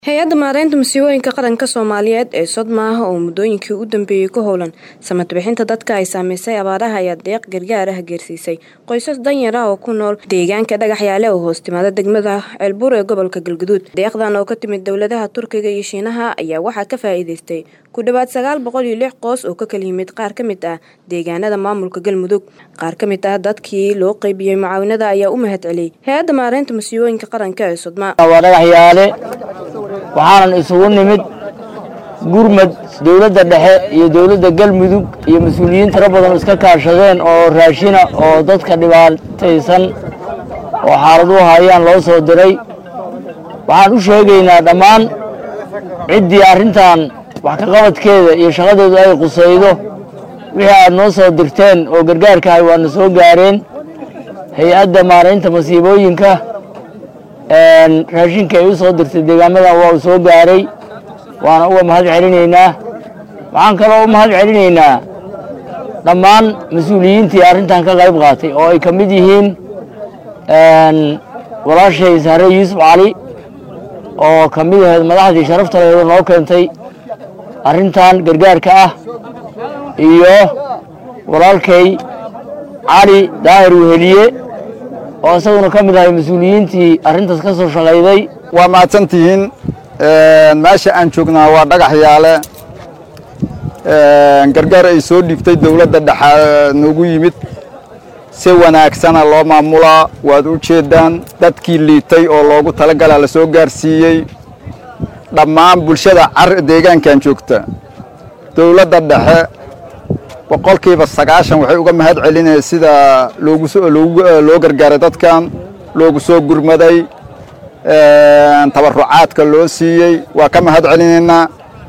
hay-adda maareynta masiibooyinka qaranka soomaaliyeed ee sodmaaha oo muddooyinkii u dambeeyey ku howlan samad bixinta dadka ay saameysay abaaraha ayaa deeq gargaar ah geersiisay qoysas danyar ah oo ku nool deegaanka dhagaxyaale oo hoos timaada degmada ceelbuur ee gobolka galguduud deeqdan oo ka timid dowladaha turkiga iyo shiinaha ayaa waxaa ka faa'iideystay ku dhowaad sagaal boqol iyo lix qoos oo ka kala yimid qaar ka mid ah deegaanada maamulka galmudug qaar ka mid ah dadkii loo qeybiyey mucaawinada ayaa u mahad celiyey hay-adda maareynta masiibooyinka qaranka ee sodmaa waa dhagaxyaale waxaanan isugu nimid gurmad dowladda dhexe iyo dowladda galmudug iyo mas-uuliyiin tiro badan iska kaashadeen oo raashina oo dadka dhibaataysan oo xaaladuhu hayaan loo soo diray waxaan u sheegaynaa dhammaan ciddii arrintan wax ka qabadkeeda iyo shaqadeedu ay qusaydo wixii aad noo soo dirteen oo gargaarkahay waana soo gaareen hay-adda maaraynta masiibooyinka raashinka ay u soo dirtay deegaamadan waa uu soo gaaray waana uga mahad celinaynaa waxaan kaloo u mahad celinaynaa dhammaan mas-uuliyiintii arrintan ka qayb qaatay oo ay ka mid yihiin walaashay sahre yuusuf cali oo ka mid ahayd madaxdii sharafta leedo noo keentay arrintan gargaarka ah iyo walaalkay cali daahir weheliye oo isaguna ka mid ahay mas-uuliyiintii arrintaas ka soo shaqayday waa mahadsantihiin meesha aan joognaa waa dhagax yaale gargaar ay soo dhiibtay dowladda dhexe noogu yimid si wanaagsana loo maamulaa waad u jeedaan dadkii liitay oo loogu talagalaa la soo gaarsiiyey dhammaan bulshada car deegaankan joogta dowladda dhexe boqolkiiba sagaashan waxay uga mahad celinaya sida loo gargaaray dadkan loogu soo gurmaday tabarucaadka loo siiyey waa ka mahad celinaynaa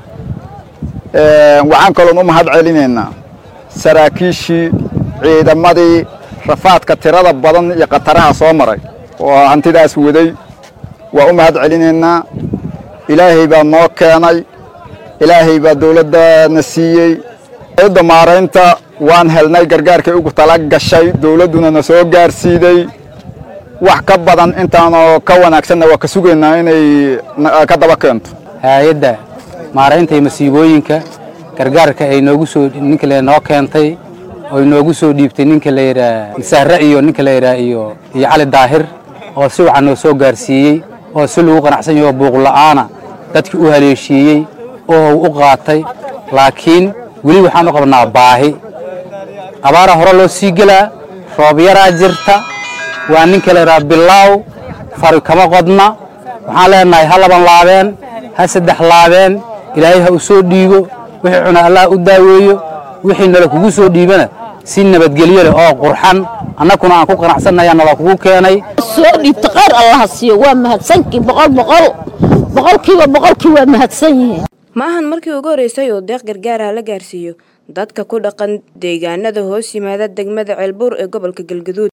waxaan kaloon u mahad celinaynaa saraakiishii ciidamadii rafaadka tirada badan iyo khataraha soo maray oo hantidaas waday waa u mahad celinaynaa ilaahay baa noo keenay ilaahay baa dowladdana siiyey da maaraynta waan helnay gargaarkay ugu tala gashay dowladduna na soo gaarsiiday wax ka badan intaanoo ka wanaagsanna waa ka sugaynaa inay ka daba keento hay-adda maaraynta iyo masiibooyinka gargaarka ay noogu soo ninka le noo keentay oy noogu soo dhiibtay ninka la yidhaah sahre iyo ninka la yidhaah iyo iyo cali daahir oo si wacan noo soo gaarsiiyey oo si lagu qanacsan yaho buuqla'aana dadkii u haleeshiiyey oo u qaatay laakiin weli waxaan u qabnaa baahi abaaraa hore loo sii gelaa roob yaraa jirta waa ninka la yidhaha bilaaw fari kama qodna waxaan leenahay ha laban laabeen ha saddex laabeen ilaahay ha u soo dhiibo wixii cuna allah u daaweeyo wixii nala kugu soo dhiibana si nabadgelyo leh oo qurxan annakuna aan ku qanacsannayaa nala kugu keenay soo dhiibta qayr allaha siiyo waa mahadsankii boqol boqol boqolkiiba boqolkii waa mahadsan yihiin maahan markii ugu horreysay oo deeq gargaaraha la gaarsiiyo dadka ku dhaqan deegaanada hoos yimaada degmada ceelbuur ee gobolka galgaduud